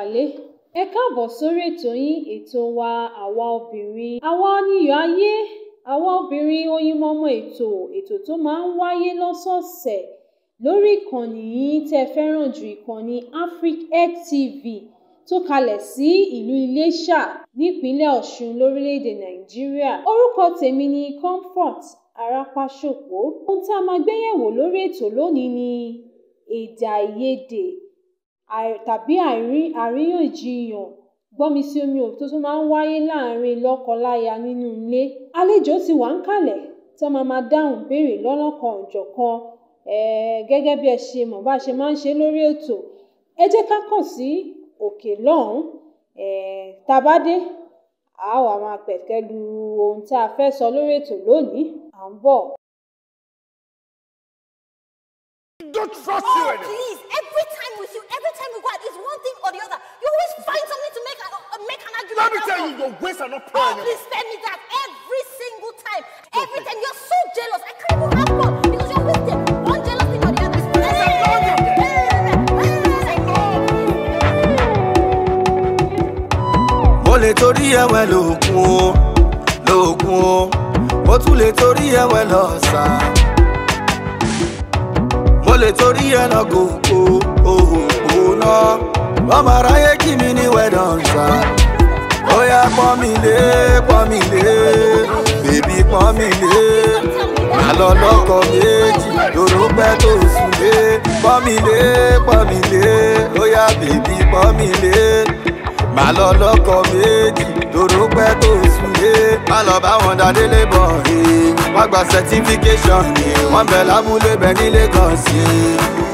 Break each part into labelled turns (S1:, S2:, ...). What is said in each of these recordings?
S1: aráalé ẹ káàbọ̀ sórí ètò yín ètò wa àwa obìnrin àwa níyọ̀ ayé àwa obìnrin oyinmọmọ ètò ètò tó máa ń wáyé lọ́sọ̀ọ̀sẹ̀ lórí ìkànnì yín tẹ́ ẹ fẹ́ràn jù ìkànnì africegg tv tó kalẹ̀ sí ìlú iléṣà nípínlẹ̀ ọ̀ṣun lórílẹ̀‐èdè nàìjíríà orúkọ tèmi ni comfort arapáṣòpó ohun tá a máa gbéyẹ̀wò lórí ètò lónìí ni èdè àìyedè tàbí àríyànjiyàn gbọ́mi sí omi òtó tó máa ń wáyé láàrin lọ́kọ-láya nínú ilé àlejò ti wà ń kalẹ̀ tó máa máa dáhùn béèrè lọ́lọ́kan òjọ̀kan gẹ́gẹ́ bí ẹ ṣe mọ̀ bá a ṣe máa ń ṣe lórí ètò ẹ jẹ́ ká kàn sí òkè lọ́hùn-ún tá a bá dé a wá máa pẹ̀kẹ́ lu ohun tá a fẹ́ sọ lórí ètò lónìí à ń bọ̀.
S2: don't trust
S3: Oh,
S2: you anymore.
S3: please. Every time with you, every time we go out, it's one thing or the other. You always find something to make, uh, make an argument.
S2: Let me
S3: out
S2: tell
S3: of.
S2: you, your ways are not
S3: Oh,
S2: pure
S3: please
S2: anymore.
S3: tell me that every single time. Every time. You're so jealous. I can't even have fun because you're always there. One jealous thing or the other.
S4: mo lè torí ẹwẹ lóògùn o lóògùn o mo tún lè torí ẹwẹ lọ́sà mo lè torí ẹ lọ gòkò òhùn náà ọmọ aráyé kí mi ní wẹ́dọ̀nsà ó yá pọ́n mi lé pọ́n mi lé bèbí pọ́n mi lé má lọ lọ́kọ méjì lóró pẹ́ tó sùn lé pọ́n mi lé pọ́n mi lé ó yá bèbí pọ́n mi lé má lọ lọ́kọ méjì lóró pẹ́ tó sùn lé má lọ bá wọn dáadé lébọ̀ ẹ̀ wọ́n gba certification ni wọ́n bẹ̀ lábúlé bẹ̀ ní Lagos yìí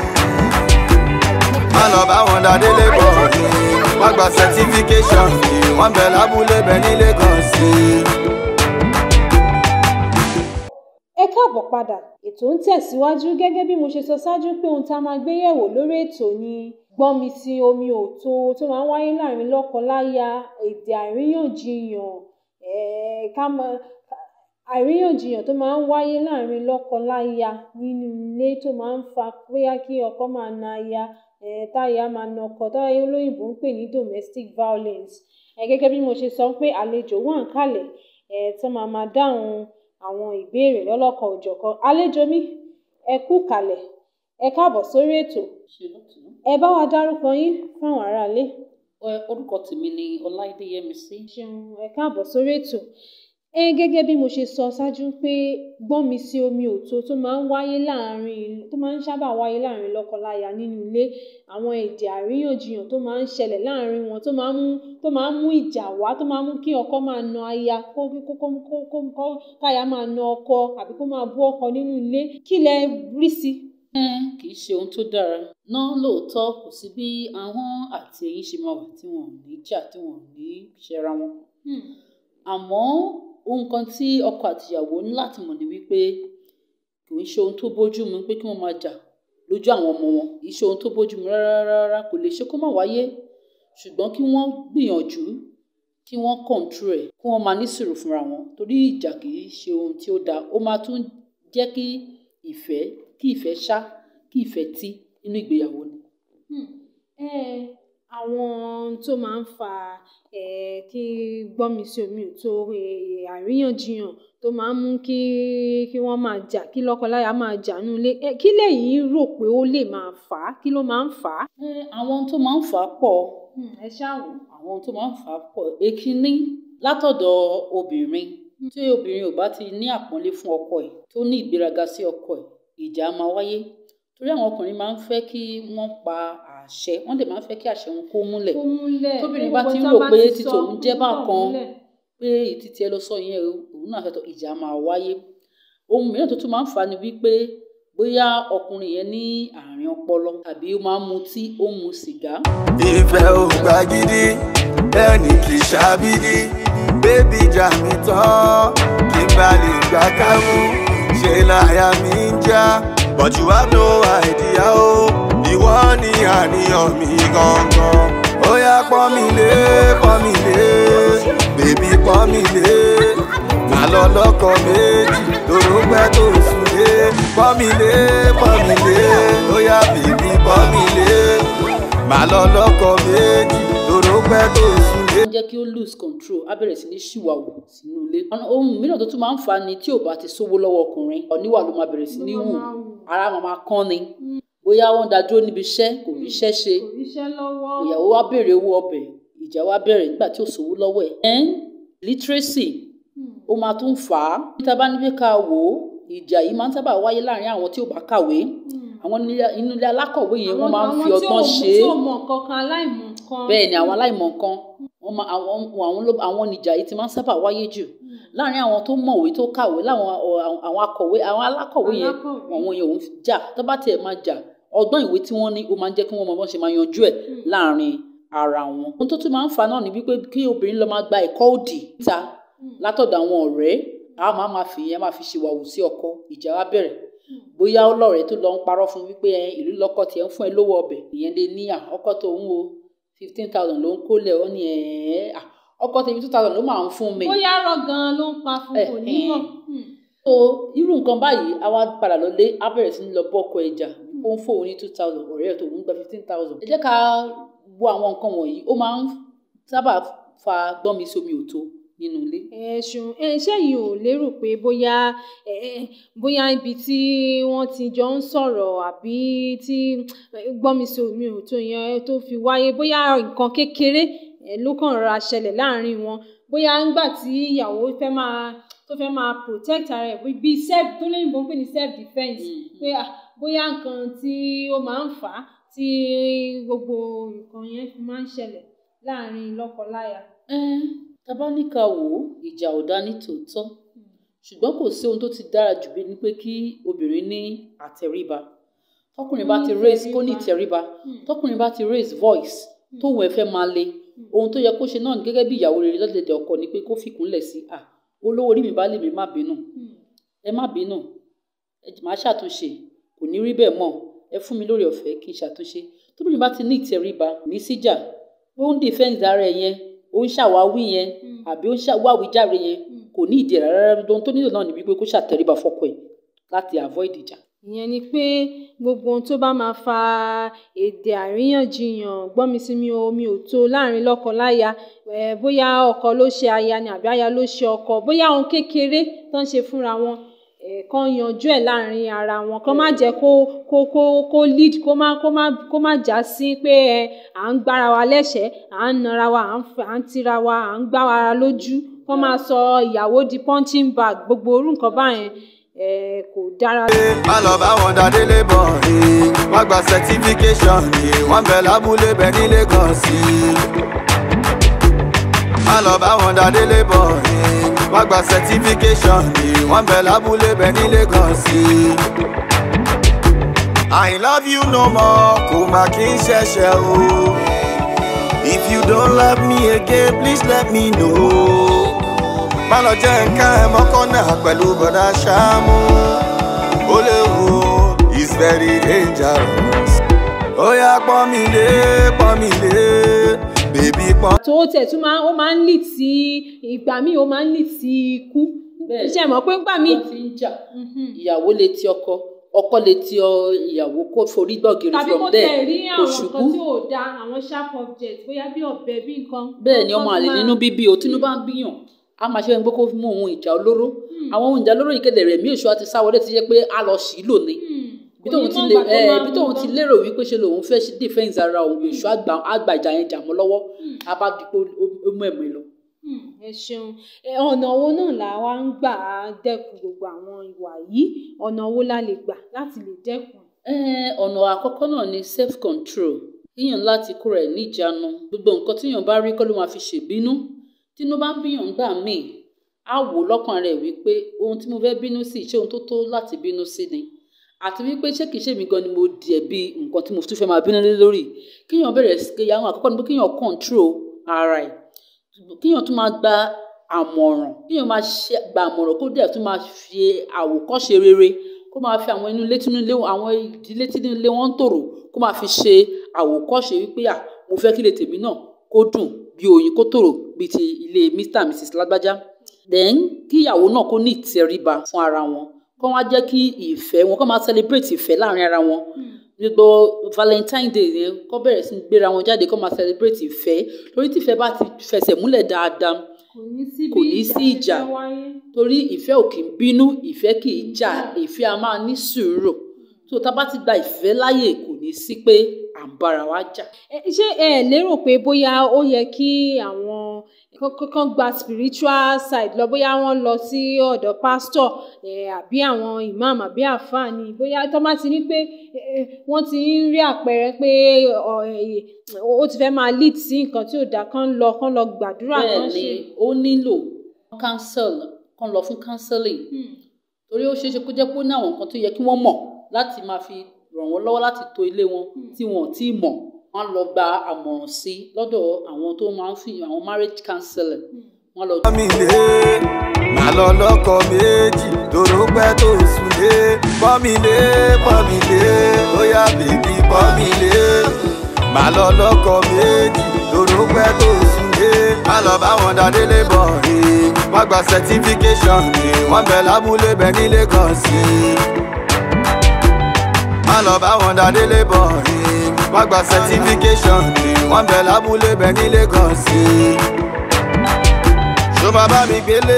S4: má lọ bá wọn dáadé lébọ̀ ẹ̀ wọ́n gba certification ni wọ́n bẹ̀ lábúlé bẹ̀ ní Lagos yìí.
S1: ẹ káàbọ̀ padà ètò ń tẹ̀síwájú gẹ́gẹ́ bí mo ṣe sọ ṣáájú pé ohun tá a máa gbé yẹ̀wò lórí ètò ni gbọ́nmi sí omi òtó tó máa ń wáyé láàrin lọ́kọ-láya èdè àríyànjiyàn eh, ká máa àríyànjiyàn tó máa ń wáyé láàrin lọ́kọ-láya nínú ilé tó máa ń fa bóyá kí ọkọ máa na aya eh, táya máa na ọkọ táyà olóyìnbó ń pè ní domestic violence eh, gẹ́gẹ́ bí mo ṣe sọ pé àlejò wà ń kalẹ̀ eh, tó máa máa dáhùn àwọn ìbéèrè lọ́lọ́kan òjọ̀kan àlejò mi ẹ kú kalẹ̀ ẹ káàbọ̀ sórí ètò
S5: ṣe lọ́tún.
S1: ẹ bá wa dárúkọ yín fáwọn aráalé
S5: Ẹ, orúkọ tèmi ni ọláìdé yẹmísí
S1: ṣeun ẹ káàbọ̀ sórí ètò ẹ gẹ́gẹ́ bí mo ṣe sọ ṣáájú pé gbọ́nmi sí omi òtó tó máa ń wáyé láàrin tó máa ń sábà wáyé láàrin lọ́kọláya nínú ilé àwọn èdè àríyànjiyàn tó máa ń ṣẹlẹ̀ láàrin wọn tó máa ń mú tó máa ń mú ìjà wá tó máa ń mú kí ọkọ máa na aya kó kó kó kó kó kó káya máa na ọkọ àbí kó máa bú ọkọ nínú ilé kí lẹ rí sí.
S5: ẹ kì í ṣe ohun tó dára náà lóòótọ́ kò sí bí ahọ́n àti eyín ṣe máa wà tí wọn ò ní jà tí wọn ò ní ṣẹra wọn àmọ́ ohun kan tí ọkọ àtìyàwó ní láti mọ̀ ní wípé kì í ṣe ohun tó bójú mu pé kí wọ́n máa jà lójú àwọn ọmọ wọn kì í ṣe ohun tó bójú mu rárá rárá kò lè ṣe kó má wáyé ṣùgbọ́n kí wọ́n gbìyànjú kí wọ́n kọ̀ǹtúrò ẹ̀ kí wọ́n máa ní sùúrù fúnra wọn torí ìjà kì í ṣe ohun tí ó dáa ó máa tún jẹ́ kí ìfẹ́ kí ìfẹ́ ṣá kí ìfẹ́ tí nínú ìgbéyàwó ni.
S1: um àwọn tó máa ń fa um kí gbọ́nmi sí omi ò tó um àríyànjiyàn tó máa ń mú kí kí wọ́n máa jà kí lọ́kọláya máa jà nínú ilé um kí lẹ̀yin rò pé ó lè máa fà á kí ló máa ń fà á.
S5: Ẹ, àwọn tó máa ń fà á pọ̀
S1: um ẹ ṣáà wò.
S5: àwọn tó máa ń fà á pọ̀ èkínní látọ̀dọ̀ obìnrin tí obìnrin ò bá ti ní àpọ́nlé fún ọkọ ẹ̀ tó ní ìgbéraga sí ọkọ ẹ̀ ìjà máa wáyé torí àwọn ọkùnrin máa ń fẹ́ kí wọ́n pa àṣẹ wọ́n dẹ̀ máa ń fẹ́ kí àṣẹ wọn kó múlẹ̀
S1: kó múlẹ̀
S5: tóbìnrin
S1: pé
S5: bá
S1: gbogbo
S5: ti ń
S1: tán
S5: rò
S1: bá
S5: pé
S1: ti
S5: tí
S1: sọ,
S5: tòun jẹ́
S1: ó
S5: bákan
S1: múlẹ̀.
S5: pé ìtítí ẹ lọ sọ yẹn o òun náà fẹ́ tọ́ ìjà máa wáyé ohun mìíràn tó tún máa ń fà á ni wípé bóyá ọkùnrin yẹn ní àárín ọpọlọ tàbí ó máa ń mutí ó ń mu sìgá
S4: ìfẹ́ ò gbà gidi ẹnì kì í ṣàbídí bébí jà mí tán kí n bá lè gbà kámú ṣe láyà mi ń já but you have no idea o ìwọ ni àníyàn mi gangan ó yá pọ́n mi lé pọ́n mi lé bébí pọ́n mi lé má lọ lọ́kọ méjì lóró pẹ́ tó sùn lé pọ́n mi lé pọ́n mi lé ó yá bébí pọ́n mi lé má lọ lọ́kọ méjì pẹ́ tó súnlé.
S5: ó ń jẹ́ kí ó lose control á bẹ̀rẹ̀ sí ní ṣìwàwù sínú ilé. Ọ̀nà- ohun mìíràn tó tún máa ń fà á ni tí ò bá ti sówó lọ́wọ́ ọkùnrin ọ̀níwà ló máa bẹ̀rẹ̀ sí ní wù ara wọn máa kán ni bóyá wọ́n dá dúró níbi iṣẹ́ kò rí iṣẹ́ ṣe
S1: kò ríṣẹ́ lọ́wọ́
S5: ìyàwó wa béèrè owó ọbẹ̀ ìjà wa bẹ̀rẹ̀ nígbà tí ò sówó lọ́wọ́ ẹ̀. ẹ́n literacy ó máa tún fà á. níta bá níbi ká wò ó ìjà yìí máa ń sábà wáyé láàrin àwọn tí ò bá kàwé àwọn nílé- inú ilé alákọ̀wé yẹn wọ́n máa ń fi ọgbọ́n ṣe é
S1: tí ò mọ̀ kankan aláìmọ̀ kan
S5: bẹ́ẹ̀ ni àwọn aláìmọ̀ nǹkan wọ́n máa àwọn àwọn ló àwọn nìjà yìí ti máa ń sábà wáyé jù láàrin àwọn tó mọ̀wé tó kàwé láwọn ọ- àwọn akọ̀wé àwọn alákọ̀wé yẹn
S1: Alákọ̀wé.
S5: àwọn yẹn òun jà tó bá tiẹ̀ máa jà ọgbọ́n ìwé tí wọ́n ní ó máa ń jẹ́ kí wọ́n mọ bọ́n ṣe máa yanjú ẹ̀ láàrin ara wọn. ohun tó tún máa ń fa náà ni wípé kí obìnrin lọ máa gba ẹ̀kọ́ òdì níta látọ̀dọ̀ àwọn ọ̀rẹ́ a máa máa fi ìyẹn máa fi ṣèwàwù sí ọkọ ìjà wa bẹ̀rẹ̀ bóyá ọlọ́rẹ̀ẹ́ tó lọ ń parọ́ fún wípé ẹ ìlú lọ́kọ tiẹ̀ ń fún ẹ lówó ọbẹ̀ ìyẹn lè ní à ọkọ tó ń wo fifteen thousand ló ń kólẹ̀ ó ní ẹ̀ẹ́ à ọkọ tèmi two thousand ló máa ń fún mi.
S1: bóyá rọ gan ló ń pa fún kò ní mọ̀
S5: so irú nǹkan báyìí a wá padà lọlé á bẹ̀rẹ̀ sí ní lọ bọ́kọ ẹja ó ń fóun ní two thousand ọ̀rẹ́ ẹ̀ tó ń gba fifteen thousand. ẹ jẹ́ ká wo àwọn nǹkan wọ̀nyí ó máa ń sábà fa gbọ́nmi sómi òtó nínú ilé.
S1: ẹ̀sùn ẹ̀ṣẹ́ yìí ò lérò pé bóyá ẹ̀, ẹ̀, bóyá ibi tí wọ́n ti jọ ń sọ̀rọ̀ àbí tí gbọ́nmisọ̀mi ò tó yẹn tó fi wáyé bóyá nǹkan kékeré ẹ̀, ló kàn rọra ṣẹlẹ̀ láàrin wọn bóyá ńgbà tí ìyàwó fẹ́ máa tó fẹ́ máa protect ara ẹ̀ bí self tó lóyìnbó ń pè ní self defence pé ah, bóyá nǹkan tí ó máa ń fà á tí gbogbo nǹkan yẹn fi máa ń ṣẹlẹ̀ láàrin lọ́kọ-láya.
S5: Ẹ́n, tá bá ní ká wò ó ìjà ò dá ní tòótọ́ ṣùgbọ́n kò sí ohun tó ti dára jù bí ní pé kí obìnrin ní àtẹríba tọkùnrin bá ti raise kó ní ìtẹríba tọkùnrin bá ti raise voice tóun ẹ fẹ́ máa le ohun tó yẹ kó ṣe náà ní gẹ́gẹ́ bí ìyàwó rere lọ́dẹ̀dẹ̀ ọkọ ni pé kó fìkúnlẹ̀ sí à olówó orí mi bá lè mi má bínú ẹ má bínú ẹ jì- màá ṣàtúnṣe kò ní rí bẹ́ẹ̀ mọ́ ẹ fún mi lórí ọ̀fẹ́ kí n ṣàtúnṣe tóbìnrin bá ti ní ìtẹríba ní síjà ó ń defend ara ẹ yẹn ó ń ṣàwáwí yẹn àbí ó ń ṣàwáwí járe yẹn kò ní ìdí rárá rárá ohun tó nílò náà ni wípé kó ṣàtẹríba fọ́kọ ẹ̀ láti avoid ìjà.
S1: ìyẹn ni pé gbogbo ohun tó bá máa fa èdè àríyànjiyàn gbọ́nmisími omi ò tó láàrin lọ́kọ-láya eh, bóyá ọkọ ló ṣe aya ni àbí aya ló ṣe ọkọ bóyá ohun kékeré tó ń ṣe fúnra wọn eh, kán yanjú ẹ̀ láàrin ara wọn kán má jẹ́ kó kó kó kó lead kó má kó má kó má já sí pé ẹ à ń gbára wa lẹ́sẹ̀ẹ́ à ń nara wa à ń f- à ń tira wa à ń gbá ara lójú kán máa sọ ìyàwó di punching bag gbogbo orú nǹkan báyẹn eh, kò dára.
S4: má lọ bá wọn dá délé bọ̀ ẹ́ wọ́n gba certification ẹ́ wọ́n bẹ̀ lábúlé bẹ̀ nílé kan sí i. má lọ bá wọn dá délé bọ̀ ẹ́ wọ́n gba certification ẹ́ wọ́n bẹ̀ lábúlé bẹ̀ nílé kan sí i. I love you no more kò má kí n ṣẹ̀ṣẹ̀ o. If you don't love me again please let me know. má lọ jẹ́ nǹkan ẹ̀ mọ́kànnà pẹ̀lú bọ̀dá ṣáàmù ó léwu is very dangerous. ó yá pọ́n mi lé pọ́n mi lé bèbí pọ́n.
S1: tó tẹ̀ tún máa ó máa ń lead sí ìgbà míì ó máa ń lead sí ikú
S5: Bẹ́ẹ̀.
S1: ṣe mọ̀ pé ńgbà míì
S5: wọ́n ti ń jà ìyàwó lè ti ọkọ ọkọ lè ti ọ ìyàwó kó forí gbọ̀gìrì
S1: tàbí
S5: from
S1: kó
S5: there
S1: tẹ̀ rí
S5: kò
S1: àwọn
S5: ṣubú
S1: nǹkan tí ò da àwọn sharp object bóyá bí ọ̀bẹ bí nǹkan.
S5: bẹ́ẹ̀ ni ọmọ
S1: nǹkan
S5: àlè
S1: tó
S5: nínú
S1: máa-
S5: bíbí o tínú bá ń bíyàn a máa ṣe ẹni pé kó mú ohun ìjà olóró àwọn ohun ìjà olóró yìí kéde rẹ̀ mí èso àti sáwọlé ti jẹ́ pé a lọ sí lò ní ibi tóun ti lè ẹ ibi tóun ti lérò wípé ṣe lòun fẹ́ ṣe defence ara òun èso àgbà àgbà ìjà yẹn jà mọ́ lọ́wọ́ a bá di pé ó mú ẹ̀mí lọ.
S1: Hmm, ẹ ṣeun Ẹ, ọ̀nà wo náà là wá ń gbà á dẹ́kun gbogbo àwọn ìwà yìí ọ̀nà wo la lè gbà láti lè dẹ́kun.
S5: Eh, ọ̀nà àkọ́kọ́ náà ni self control yíyàn láti kóra ẹ̀ níjàánu gbogbo nǹkan tíyàn bá rí kọ́ ló máa fi ṣèbínú tínú bá ń bíyàn gbà míì á wò lọ́kàn rẹ̀ wípé ohun tí mo fẹ́ bínú sí ṣé ohun tó tó láti bínú sí ni àti wípé ṣé kìí ṣe mi gan ni mo dìẹ̀ bí nǹkan tí mo tún fẹ́ máa bínú lé lórí kíyàn bẹ̀rẹ̀ sí kéya àwọn àkọ́kọ́ ni pé kíyàn control ara ẹ̀ kíyàn tún máa gba àmọ̀ràn kíyàn máa ṣe gba àmọ̀ràn kó dẹ̀ tún máa fi àwòkọ́ṣe rere kó máa fi àwọn inú ilé tínú ilé àwọn ìdílé tínú ilé wọn ń tòrò kó máa fi ṣe àwòkọ́ṣe wípé à mo fẹ́ kí ilé tèmi náà kó dùn bí oyin kó tòrò bíi ti ilé mr and mrs lágbájá then kí ìyàwó náà kó ní ìtẹríba fún ara wọn kó wá jẹ́ kí ìfẹ́ wọn kó máa celebrate ìfẹ́ láàrin ara wọn gbogbo valentine day yẹn kọ́ bẹ̀rẹ̀ sí ní gbéra wọn jáde kọ́ máa celebrate ìfẹ́ lórí tífẹ́ bá ti fẹsẹ̀ múlẹ̀ dáadáa
S1: kò ní sí
S5: kò
S1: bí
S5: ní
S1: ìjà
S5: sí
S1: ṣe
S5: ìjà.
S1: fẹ́ wáyé.
S5: torí ìfẹ́ ò kì í bínú ìfẹ́ kì í jà ìfẹ́ a máa ní sùúrù tó tá a bá ti gba ìfẹ́ láàyè kò ní sí pé à ń bára wa jà.
S1: Ẹ, ṣé ẹ lérò pé bóyá ó yẹ kí àwọn kankan gba spiritual side lọ bóyá wọ́n lọ sí ọ̀dọ̀ pastor ẹ, àbí àwọn imam àbí àfáà ni bóyá tó bá ti ní pé ẹ, ẹ, wọ́n ti ń rí àpẹẹrẹ pé ọ, ẹ, ó ti fẹ́ máa lead sí nǹkan tí ò dáa kán lọ kán lọ gbàdúrà
S5: bẹ́ẹ̀
S1: kán
S5: ni
S1: ṣe.
S5: ó nílò counsel kan lọ fún counseling
S1: Hmm.
S5: torí ó ṣeé ṣe kó jẹ́ pé ó ní àwọn nǹkan tó yẹ kí wọ́n mọ̀ láti máa fi ràn wọ́n lọ́wọ́ láti tò ilé wọn tí wọn ò tíì mọ̀ wọ́n á lọ gba àmọ̀ràn sí i lọ́dọ̀ àwọn tó máa ń fi àwọn marriage counselor wọ́n á lọ
S4: pọ́n mi lé màá lọ lọ́kọ méjì tòró pẹ́ tó sùn lé pọ́n mi lé pọ́n mi lé bóyá bèbí pọ́n mi lé màá lọ lọ́kọ méjì tòró pẹ́ tó sùn lé má lọ bá wọn dá délé bọ̀ rí wọ́n gba certification ni wọ́n bẹ̀ lábúlé bẹ̀ nílé kan sí i má lọ bá wọn dá délé bọ̀ rí wọ́n gba certification ni wọ́n bẹ̀ lábúlé bẹ̀ nílé kan sí i ṣó máa bá mi gbélé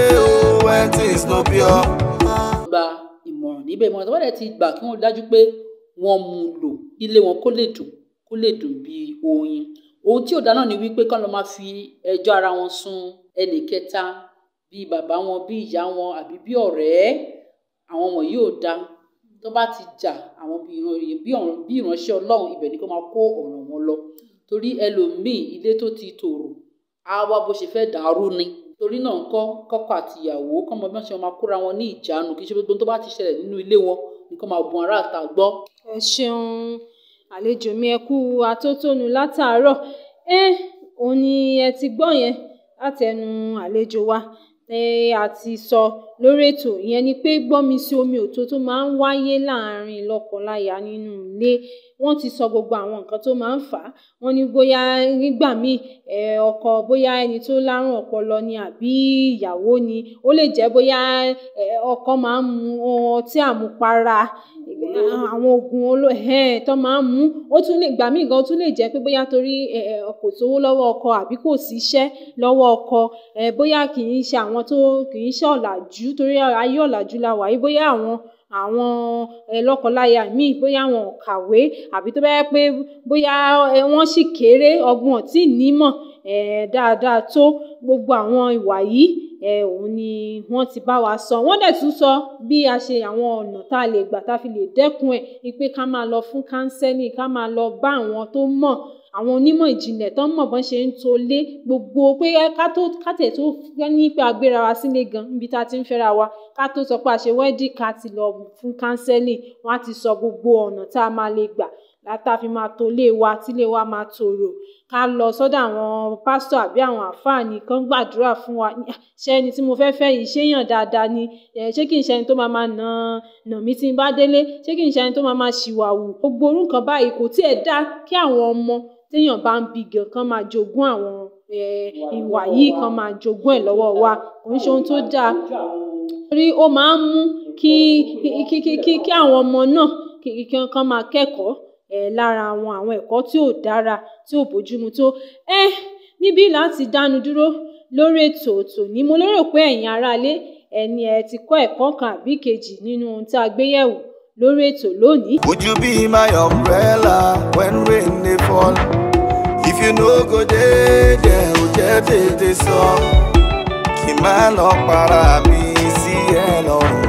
S4: o when things no pure.
S5: gba ìmọ̀ràn níbẹ̀ ìmọ̀ràn tó bá dẹ̀ ti gbà kí wọ́n dájú pé wọ́n mú un lò ilé wọn kó lè dùn kó lè dùn bíi oyin ohun tí ò dáná ni wípé kán lọ máa fi ẹjọ́ ara wọn sun ẹnì kẹta bíi bàbá wọn bíi ìyá wọn àbí bíi ọ̀rẹ́ àwọn wọ̀nyí ò dá tó bá ti jà àwọn bíi ìran- bí ọ̀ràn- bí ìránṣẹ́ ọlọ́run ibẹ̀ ni kó máa kó ọ̀ràn wọn lọ torí ẹlòmíì ilé tó ti tòrò á wá bó ṣe fẹ́ dàrú ni torí náà ńkọ́ kọ́kọ́ àti ìyàwó kọ́mọ bí wọ́n ṣe máa kóra wọn ní ìjánu kì í ṣe gbogbo ohun tó bá ti ṣẹlẹ̀ nínú ilé wọn ni kó máa bun ará àta gbọ́.
S1: ẹ ṣeun àlejò mi ẹ kú atótónu látàárọ̀ ẹ òun ni ẹ ti gbọ́ yẹn látẹnu àlejò wa ẹ a ti sọ lórí ètò ìyẹn ni pé gbọ́mi sí omi òtó tó máa ń wáyé láàárín lọ́kọláya nínú ilé wọ́n ti sọ gbogbo àwọn nǹkan tó máa ń fà á wọ́n ní bóyá nígbà míì ẹ ọkọ bóyá ẹni tó lárùn ọpọlọ ni àbí ìyàwó ni ó lè jẹ́ bóyá ẹ ọkọ máa ń mu ọtí àmupara àwọn oògùn oló ẹ̀hẹ́n tó máa ń mú ó tún lè gbà míì gan ó tún lè jẹ́ pé bóyá torí ẹ, ẹ, kò sówó lọ́wọ́ ọkọ àbí kò síṣẹ́ lọ́wọ́ ọkọ ẹ, bóyá kì í ṣe àwọn tó kì í ṣe ọ̀làjú torí ayé ọ̀làjú la wà yìí bóyá àwọn àwọn ẹ, lọ́kọláya míì bóyá wọn ò kàwé àbí tó bá yẹ pé bóyá ẹ, wọ́n sì kéré ọgbọ́n ò tí ì nímọ̀ ẹ, dáadáa tó gbogbo àwọn ìwà yìí ẹ òun ni wọ́n ti bá wa sọ wọ́n dẹ̀ tún sọ bí a ṣe àwọn ọ̀nà tá a lè gbà tá a fi lè dẹ́kun ẹ̀ ni pé ká máa lọ fún kánsẹ́lì ká máa lọ bá àwọn tó mọ̀ àwọn onímọ̀ ìjìnlẹ̀ tó mọ̀ bọ́n ṣe ń tolé gbogbo pé ká tó ká tẹ̀ tó ní pé a gbéra wa sílé gan níbi tá a ti ń fẹ́ra wa ká tó sọ pé a ṣe wẹ́dì ká ti lọ fún kánsẹ́lì wọ́n á ti sọ gbogbo ọ̀nà tá a máa lè gbà látà fi máa tolé wa tílé wa máa tòrò ká lọ sọ́dọ̀ àwọn pásítọ̀ àbí àwọn àfáà ní kán gbàdúrà fún wa ní, "Ah, ṣé ẹni tí mo fẹ́ fẹ́ yìí ṣéyàn dáadáa ni ẹ ṣé kì í ṣe ẹni tó máa máa nà nà mí tí n bá délé ṣé kì í ṣe ẹni tó máa máa ṣìwàwù gbogbo orú nǹkan báyìí kò tiẹ̀ dáa kí àwọn ọmọ téèyàn bá ń bí gan kán máa jogún àwọn ẹ, ìwà yìí kán máa jogún ẹ̀ lọ́wọ́ wa kò ń ṣe ohun tó dáa torí ó máa ń mú kí kí kí kí kí àwọn ọmọ náà kí kí kán máa kẹ́kọ̀ọ́ ẹ̀ lára àwọn àwọn ẹ̀kọ́ tí ò dára tí ò bójúmu tó ẹ níbí láti dánu dúró lórí ètò tòní mo lérò pé ẹ̀yin aráalé ẹ ní ẹ ti kọ́ ẹ̀kọ́ kan àbí kejì nínú ohun tá a gbé yẹ̀wò lórí ètò lónìí.
S4: Would you be my umbrella when rain dey fall? If you no go dey there, o jẹ́ tètè sọ. Kì máa lọ para mi sí ẹ lọ́rùn.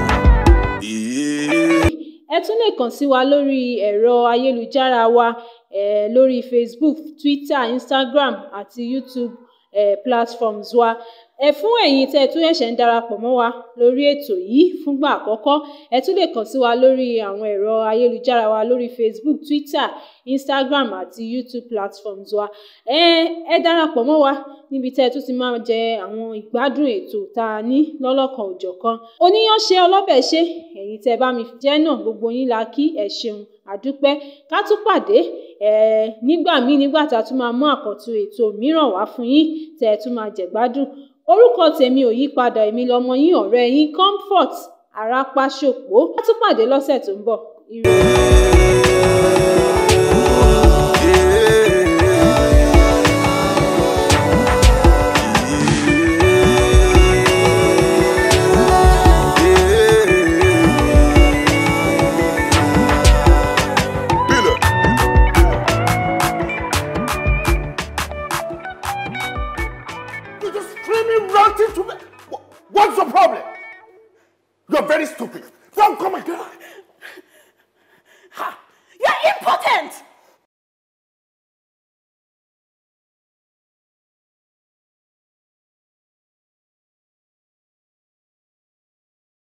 S4: Yeah.
S1: ẹ tún lè kàn sí wa lórí ẹ̀rọ ayélujára wa eh, lórí facebook twitter instagram àti youtube eh, platforms wa ẹ fún ẹ̀yin tẹ́ ẹ tún ẹ̀ṣẹ̀ ń darapọ̀ mọ́ wa lórí ètò yìí fúngbà àkọ́kọ́ ẹ tún lè kàn sí wa lórí àwọn ẹ̀rọ ayélujára wa lórí facebook twitter instagram àti youtube platforms wa ẹ ẹ darapọ̀ mọ́ wa níbi tẹ́ ẹ tún ti máa jẹ àwọn ìgbádùn ètò tá a ní lọ́lọ́kan òjọ̀kan oníyàn ṣe ọlọ́bẹ̀ ṣe ẹ̀yin tẹ́ ẹ bá mi jẹ́ náà gbogbo yín la kí ẹ ṣeun àdúpẹ́ ká tún pàdé ẹ nígbà míì nígbà tá a tún máa mú àkọ́tún ètò mìíràn wá fún yín tẹ́ ẹ tún máa jẹ̀gbádùn orúkọ tèmi ò yí padà èmi lọmọ yín ọ̀rẹ́ yín comfort arápáṣòpó ká tún pàdé lọ́sẹ̀ tó ń bọ̀ ire.
S2: Billy. You're just screaming, ranting to me. Wha- What's the problem? You're very stupid. Don't come again.